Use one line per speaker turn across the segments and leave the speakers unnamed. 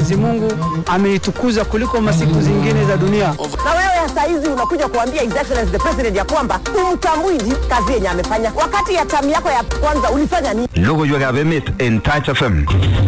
Mwenyezi Mungu ameitukuza kuliko masiku zingine za dunia.
Na wewe sasa hizi unakuja kuambia His Excellency the President ya kwamba umtambui kazi yenye amefanya, wakati ya tamu yako ya kwanza ulifanya nini?
Logoiwekab emet en Touch FM.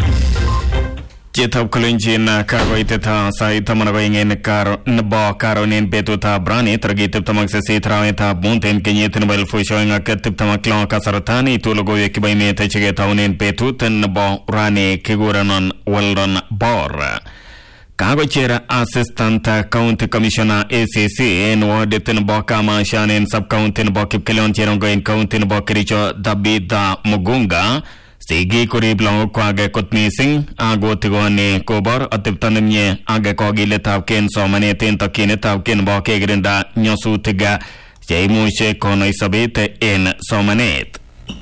Chitab kolenjin kakoitetab sait taman ak oeng en karo nebo karon en betutab rani tarikit tiptem ak sisit arawetab mut en kenyit nebo elifusiek oeng ak tiptem ak lo kasarta niitu logoiwek chebo emet cheketaunen betut nebo rani kikurenon Weldon Bor kakocher assistant county commissioner ACC en wardit nebo Kamashan en subcounty nebo Kipkelion Cherongo en county nebo Kericho Tabitha Mugunga sigik korib lagokwak kot missing akotikoni kobor atepto nemie ak kokiletabkei en somanet en tokyinetabkei nebo kekirinda nyasutik cheimuche konoi sobet en somanet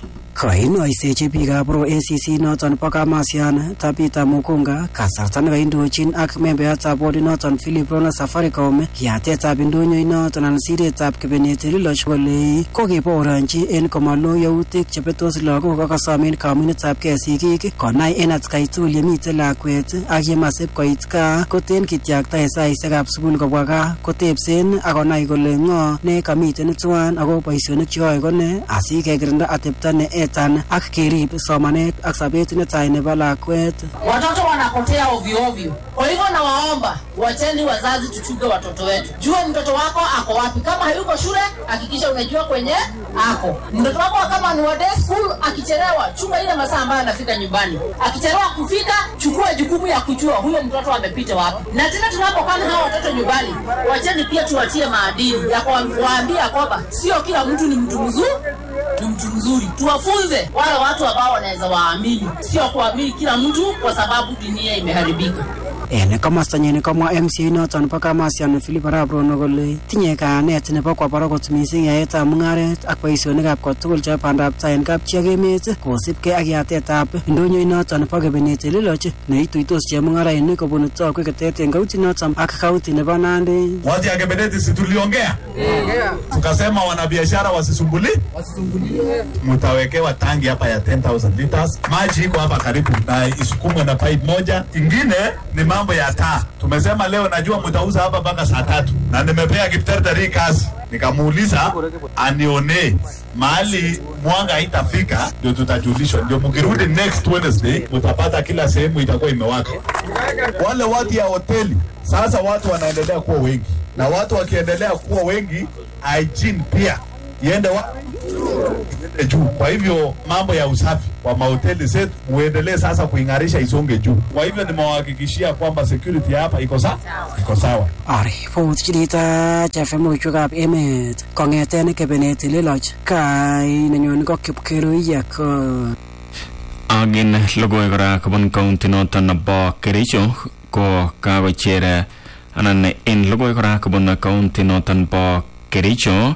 kainoisechi biikab Pro ACC noton bo Kamasian Tabitha Mugunga kasarta nekaindochin ak membeyatab bodi noton Philip Rona Safaricom yatetab indonyo noton anan siretab kebenet Liloch kole kokebaoronchi en komalo yautik chebetos lagok ak kosomen kamunetab kei sigik konai en atkai tugul yemite lakwet ak yemasib koit gaa koten kityakta en saisiekab sukul kobwa gaa kotebsen ak konai kole ng'o ne kamiten tuan ako boisionik cheyoe kone asikekirinda atepto ne etan ak kerib somanet ak sobet netai nebo lakwet.
Watoto wanapotea ovyo ovyo. Kwa hivyo nawaomba wacheni wazazi tuchunge watoto wetu. Jua mtoto wako ako wapi. Kama hayuko shule, hakikisha unajua kwenye ako. Mtoto wako kama ni wa day school, akichelewa, chunga ile masaa ambayo anafika nyumbani. Akichelewa kufika, chukua jukumu ya kujua huyo mtoto amepita wapi. Na tena tunapokaa na hawa watoto nyumbani, wacheni pia tuwatie maadili ya kuwaambia kwamba sio kila mtu ni mtu mzuri ni mtu mzuri. Tuwafunze wale watu ambao wanaweza waamini, sio kuamini kila mtu kwa sababu dunia imeharibika.
En komostanyin komwa MCA noton bo Kamasian Philip Arap Rono kole tinye kayanet nebo kwa barak kot missing yaetab mung'aret ak boisionikab kotugul chebo bandab tai en kapchi ak emet kosibgei ak yatetab indonyo noton bo kebenet Liloch neituitos chemung'arainik kobun tokwek ketet en kaunti noton ak kaunti nebo Nandi.
Watu ya Kebedeti si tuliongea? Tukasema wanabiashara wasisumbuli, mtawekewa tangi hapa ya 10000 liters. Maji iko hapa karibu na isukumwe na pipe moja. Ingine ni mambo ya taa. Tumesema leo, najua mtauza hapa mpaka saa tatu, na nimepea Kipterteri kazi nikamuuliza anione mahali mwanga haitafika, ndio tutajulishwa. Ndio mkirudi next Wednesday mtapata kila sehemu itakuwa imewaka. Wale watu ya hoteli sasa, watu wanaendelea kuwa wengi, na watu wakiendelea kuwa wengi, hygiene pia iende wa iende juu. Kwa hivyo mambo ya usafi wa mahoteli zetu muendelee sasa kuing'arisha isonge juu. Kwa hivyo nimewahakikishia kwamba security hapa iko sawa, iko sawa.
Aripot chirita chefe emet kong'eten kebenet Liloch kai nenyone ko Kipkeruiyek
Agin logoiwek kora kobun county noton nebo Kericho ko kakocher anan en logoiwek kora kobun county noton bo Kericho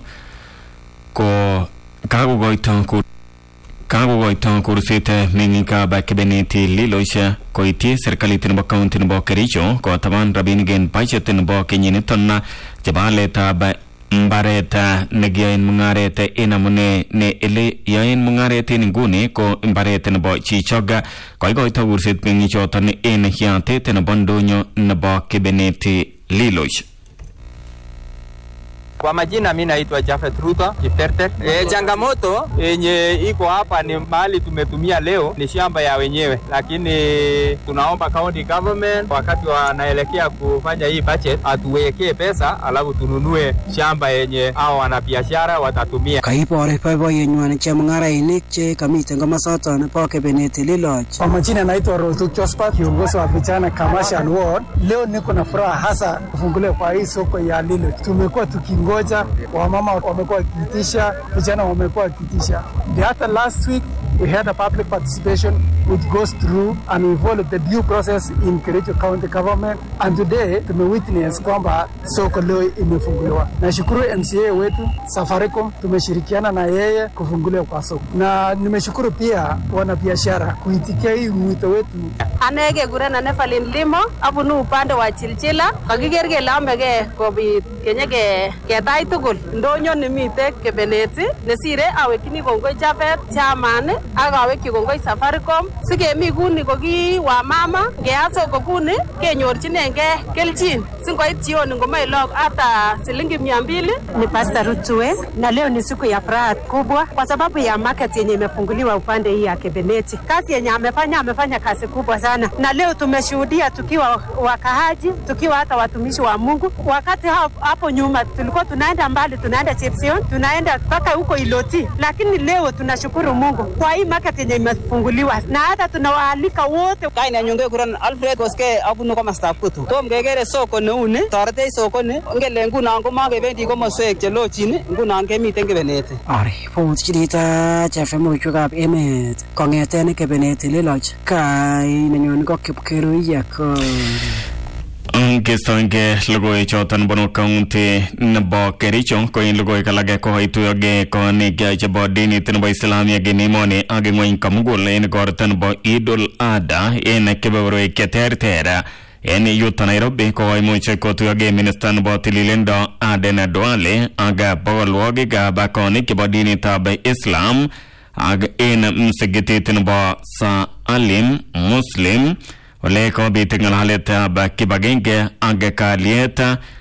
ko kakokoito kur kakokoito kurset meng'ikab kebeneti Liloch koityi serikalit nebo county nebo Kericho kotaban rabinik en budget nebo kenyiniton chebo aletab mbaret nekiyoen mung'aret en amune ne ele yoen mung'aret en inguni ko mbaret nebo chichok koikoito kurset meng'ichoton en yatet nebo ndonyo nebo kebeneti Liloch
Kwa majina mi naitwa Jafet Ruto Kiptertek. E, changamoto yenye iko hapa ni mahali tumetumia leo ni shamba ya wenyewe, lakini tunaomba county government wakati wanaelekea kufanya hii budget atuwekee pesa, alafu tununue shamba yenye hao wanabiashara watatumia.
kaibor boiboiyenywan chemung'arainik che kamiten komosoton bo kebenet Liloch.
Kwa majina naitwa Rotuk Josephat, kiongozi wa vijana Commercial Ward. Leo niko na furaha hasa kufunguliwa kwa hii soko ya Liloch. Tumekuwa tukingoja, wamama wamekuwa wakiitisha, vijana wamekuwa wakiitisha. The hata last week we had a public participation which goes through and we followed the due process in Kericho County Government and today tumewitness kwamba soko leo imefunguliwa. Nashukuru MCA wetu Safaricom, tumeshirikiana na yeye kufunguliwa kwa soko, na nimeshukuru pia wanabiashara kuitikia hii mwito wetu.
Ane kekurenan Evelyn Limo, abunu upande wa Chilchila. Kakiker kele ameke kobit kenye ke ketach tugul ndonyo nemite kebeneti nesire awekchini kongoi Jafet chairman ak awekyi kongoi Safaricom sikemi kuni ko ki wamama ngeat soko kuni kenyorchinengei kelchin singoit jioni ngomoe log hata shilingi mia mbili.
Ni Pastor Rutue na leo ni siku ya furaha kubwa kwa sababu ya market yenye imefunguliwa upande hii ya Kebeneti. Kazi yenye amefanya, amefanya kazi kubwa sana, na leo tumeshuhudia tukiwa wakaaji, tukiwa hata watumishi wa Mungu. Wakati hapo, hapo nyuma tulikuwa tunaenda mbali, tunaenda Chepsion, tunaenda mpaka huko Iloti, lakini leo tunashukuru Mungu kwa hii market yenye imefunguliwa, na hata tunawaalika wote.
Kaine nyonge kuran Alfred Koske abunu komostab Kutu. Tom kekere soko neuni, toretech sokoni, ngele ngunon komakebendi komoswek chelochin, ngunon kemiten Kebeneti.
Aripot chirita chefe emet kong'eten kebenet leloch kai nenyone ko kipkerui ko
Kistoenge logoiwek choton bunu kaunti nebo Kericho ko en logoiwek alage koituyoge konik chebo dinit nebo Islamia en emoni ak ng'weny komugul en igorto nebo Idul Adha en kebeberwek cheterter en yuton Nairobi ko koimuch kotuyoge minista nebo tililindo Aden Duale ak bogolwogikab konik chebo dinitab Islam ak en msigitit nebo Saalim Muslim ole kobit ng'alaletab kibagenge ak kalyet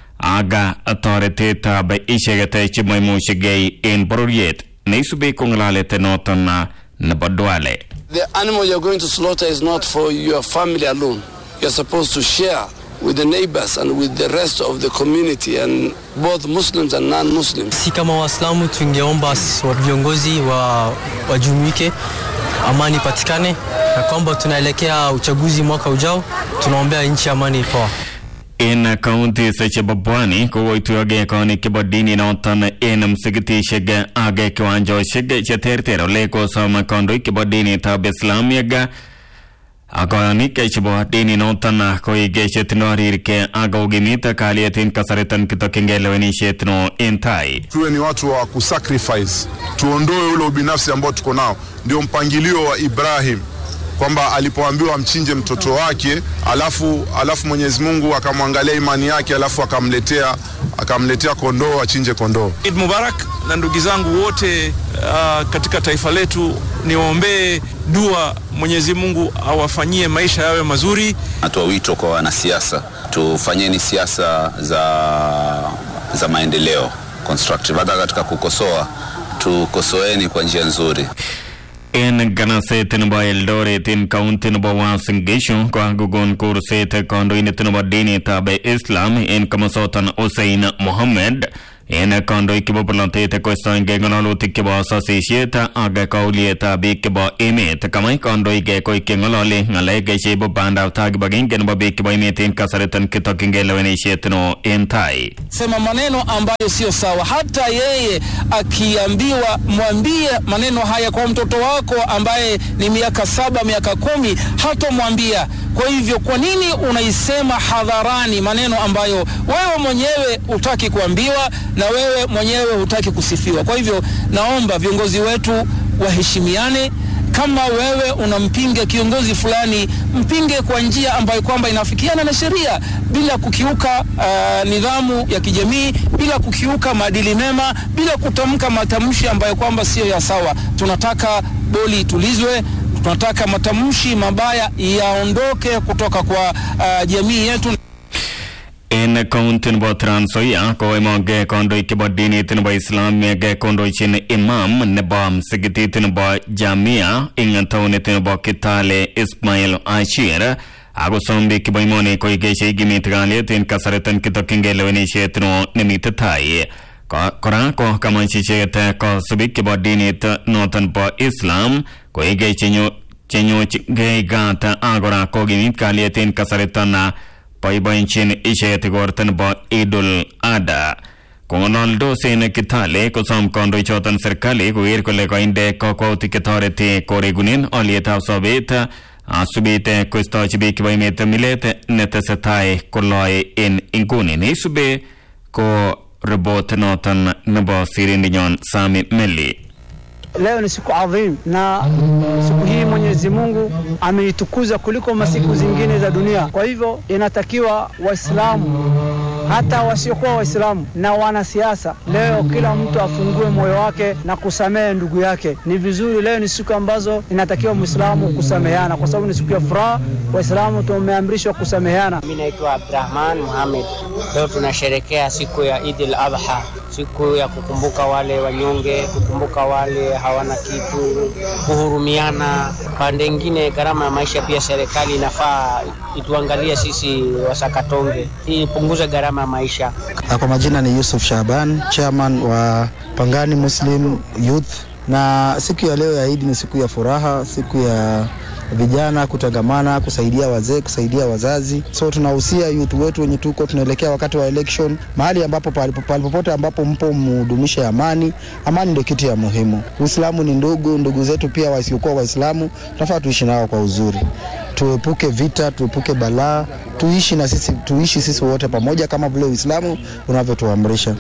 ak toretetab icheket chemoimuchigei en bororiet neisubi ko ng'alalet noton nebo Duale.
The animal you're going to slaughter is not for your family alone. You're supposed to share with the neighbors and with the rest of the community and both Muslims and non-Muslims.
Si kama Waislamu tungeomba viongozi wa wajumuike, amani ipatikane, na kwamba tunaelekea uchaguzi mwaka ujao, tunaombea nchi amani poa.
en kaunti chebo Pwani kokoituyoge konik chebo dini noton en msikitishek ak kiwanjoshek cheterter ole kosom kandoik chebo dinitab Islamiek ak koyonik chebo dini noton koik chetindo rirke ak kokimit kalyet en kasariton kitokyingei lewenisiet no en tai
tuwe ni watu wa kusacrifice, tuondoe ule ubinafsi ambao tuko nao. Ndio mpangilio wa Ibrahim kwamba alipoambiwa amchinje mtoto wake, alafu alafu Mwenyezi Mungu akamwangalia imani yake, alafu akamletea akamletea kondoo achinje kondoo.
Eid Mubarak na ndugu zangu wote uh, katika taifa letu, niwaombee dua, Mwenyezi Mungu awafanyie maisha yawe mazuri.
Natoa wito kwa wanasiasa, tufanyeni siasa za, za maendeleo constructive, hata katika kukosoa tukosoeni kwa njia nzuri.
en ganaset nebo Eldoret en kaunti nebo Uasin Gishu kokakokon kurset kandoindet nebo dinitab Islam en komosoton Hussein Mohammed en kandoik chebo polotet koistoengei ng'alalutik chebo sosisiet ak kaulietab biik chebo emet kamach kandoik koik cheng'ololi ng'alek cheibu bandab tai kibagenge nebo biik chebo emet en kasariton kitokyingei lewenisiet no en tai
sema maneno ambayo sio sawa. Hata yeye akiambiwa, mwambie maneno haya kwa mtoto wako ambaye ni miaka saba, miaka kumi, hatomwambia. Kwa hivyo, kwa nini unaisema hadharani maneno ambayo wewe mwenyewe hutaki kuambiwa na wewe mwenyewe hutaki kusifiwa? Kwa hivyo, naomba viongozi wetu waheshimiane kama wewe unampinga kiongozi fulani, mpinge kwa njia ambayo kwamba inafikiana na sheria bila kukiuka uh, nidhamu ya kijamii, bila kukiuka maadili mema, bila kutamka matamshi ambayo kwamba siyo ya sawa. Tunataka boli itulizwe, tunataka matamshi mabaya yaondoke kutoka kwa uh, jamii yetu.
en kaunti nebo Trans Nzoia koimoge kandoik chebo dinit nebo Islamiek kondochin imam nebo msikitit nebo Jamia ing taunit nebo Kitale Ismail Ashir akosom biik chebo imoni koik cheikimit kalyet en kasariton kitokyingei lewenisiet no nemite tai kora ko kamach icheket kosubik chebo dinit noton bo Islam koik chenyochigei gat ak kora kokimit kalyet en kasariton boiboenjin icheket igorto nebo Idul Adha kong'ololdos en Kitale kosom kandoichoton serikali koker kole kainde kakwautik chetoreti koregunen olietab sobet asubit koistochi biik chebo emet milet netesetai koloe en inguni neisube ko ripot noton nebo sirindinyon Sami Meli
Leo ni siku adhim na siku hii Mwenyezi Mungu ameitukuza kuliko masiku zingine za dunia. Kwa hivyo inatakiwa Waislamu hata wasiokuwa Waislamu na wanasiasa. Leo kila mtu afungue moyo wake na kusamehe ndugu yake. Ni vizuri, leo ni siku ambazo inatakiwa Muislamu kusameheana, kwa sababu ni siku ya furaha. Waislamu tumeamrishwa kusameheana.
Mimi naitwa Abdurahman Muhammad. Leo tunasherekea siku ya Eid al-Adha, siku ya kukumbuka wale wanyonge, kukumbuka wale hawana kitu, kuhurumiana. Pande ingine, gharama ya maisha pia serikali inafaa ituangalie sisi wasakatonge, ili ipunguze gharama ya maisha.
Kwa majina ni Yusuf Shaban, chairman wa Pangani Muslim Youth, na siku ya leo ya Eid ni siku ya furaha, siku ya vijana kutangamana, kusaidia wazee, kusaidia wazazi. So tunahusia youth wetu wenye tuko tunaelekea wakati wa election, mahali ambapo palipopote ambapo mpo mhudumishe amani. Amani ndio kitu ya muhimu. Uislamu ni ndugu, ndugu zetu pia wasiokuwa Waislamu tunafaa tuishi nao kwa uzuri, tuepuke vita, tuepuke balaa, tuishi na sisi, tuishi sisi wote pamoja kama vile Uislamu unavyotuamrisha.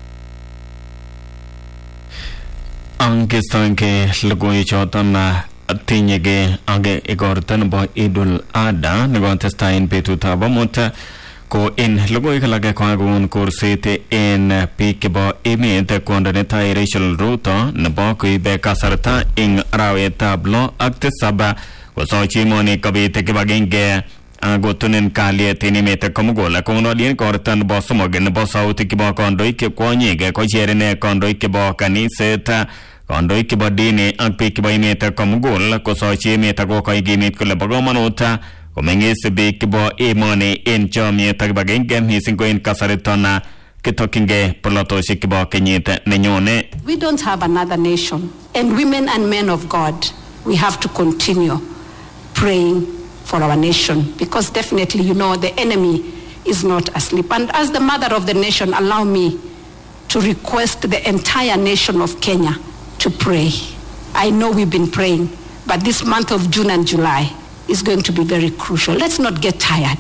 angestoenge logoiwechoton tinyege age igorta nebo Idul Adha nekotestai en betutab amut ko en logoiwek alage kokakon kurset en biik chebo emet kwondo netai Rachel Ruto nebo koibe kasarta eng arawetab lo ak tisab kosochi emoni kobit kibagenge akotunen kalyet en emet komugul kong'ololien korta nebo somok nebo sautik chebo kandoik che kwonyik kocherene kandoik chebo kaniset kandoik chebo dini ak biik chebo emet komugul kosochi emet akokoi emet kole bo komonut komeng'is biik chebo emoni en chomyet ak kibagenge missing ko en kasariton kitokyingei polotosiek chebo kenyit nenyone
We don't have another nation. And women and men of God, we have to continue praying for our nation because definitely, you know, the enemy is not asleep. And as the mother of the nation, allow me to request the entire nation of Kenya to pray. I know we've been praying, but this month of June and July is going to be very crucial. Let's not get tired.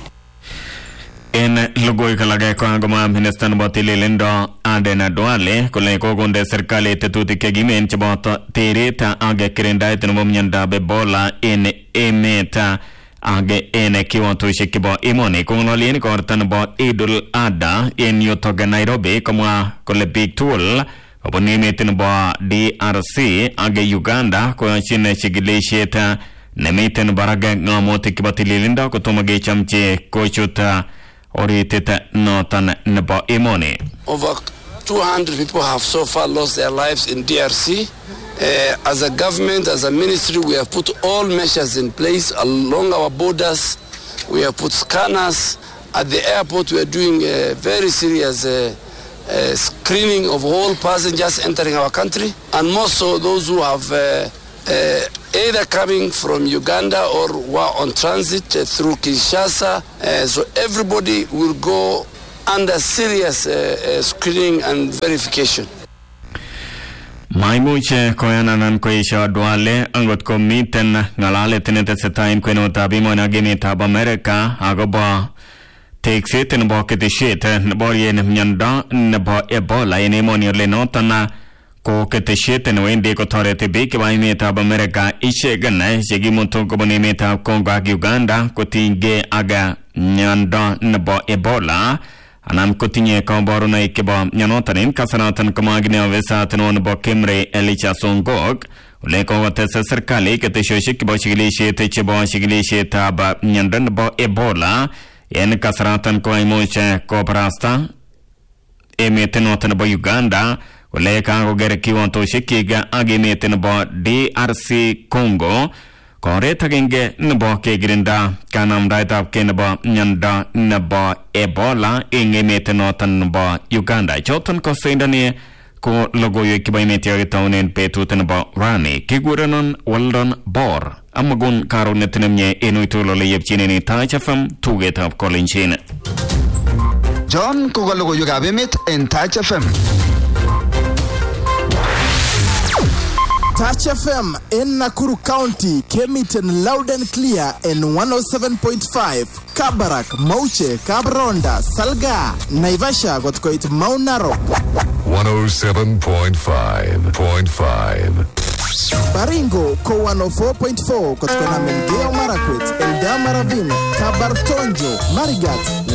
en logoiwek alage kokangomwa minista nebo tililindo Aden Duale kole kokonde serikali tetutik chekimen cheboto teret ak kirindaet nebo miondab Ebola en emet ak en kiwatoshek chebo emoni kong'ololien korta nebo Idul Adha en yutok Nairobi komwa kole biik tugul kobun emet nebo DRC ak Uganda koyochin chikilisiet nemiten barak ng'omutik chebo tililindo kotomo kechomchi kochut oritit noton nebo emoni
Over 200 people have so far lost their lives in DRC. Uh, as a government, as a ministry, we have put all measures in place along our borders. We have put scanners. At the airport, we are doing a very serious uh, uh, screening of all passengers entering our country, and more so those who have uh, uh, either coming from Uganda or were on transit uh, through Kinshasa. Uh, so everybody will go under serious uh, uh, screening and verification.
maimuch koyananan koesio Duale angot komiten ng'alalet netesetai en kwenutab emoni ak emetab Amerika akobo tekset nebo ketesiet neborien miondo nebo Ebola en emoni ole noton ko ketesiet newendi kotoreti biik chebo emetab Amerika icheken chekimutu kobun emetab Congo ak Uganda kotinygei ak miondo nebo Ebola anan kotinye kaborunoik chebo mionoton en kasaraton komwa kine ofisat neo nebo Kimrey Elisha Songok ole kokotes serikali ketesiosiek chebo chikilisiet chebo chikilisietab miondo nebo Ebola en kasaraton koimuch kobarasta emet noton nebo Uganda kole kakoker kiwantosiekyik ak emet nebo DRC Congo koret agenge nebo kekirinda kanamdaetab ke nebo miondo nebo Ebola eng emet noton nebo Uganda choton ko sindani ko logoiwek chebo emet yakitaunen betut nebo rani kikurenon Weldon Bor amagun karonet nemie en uitul ole yepchinen Taach FM tugetab Kolenjin
John ko ka logoiwekab emet en Taach FM.
Touch FM in Nakuru County came it in loud and clear in 107.5. Kabarak, Mauche, Kabronda, Salga, Naivasha got quite Mount Narok.
107.5.5.
Baringo ko 104.4 kutoka na Melgeo Marakwet, Eldama Ravine, Kabartonjo, Marigat,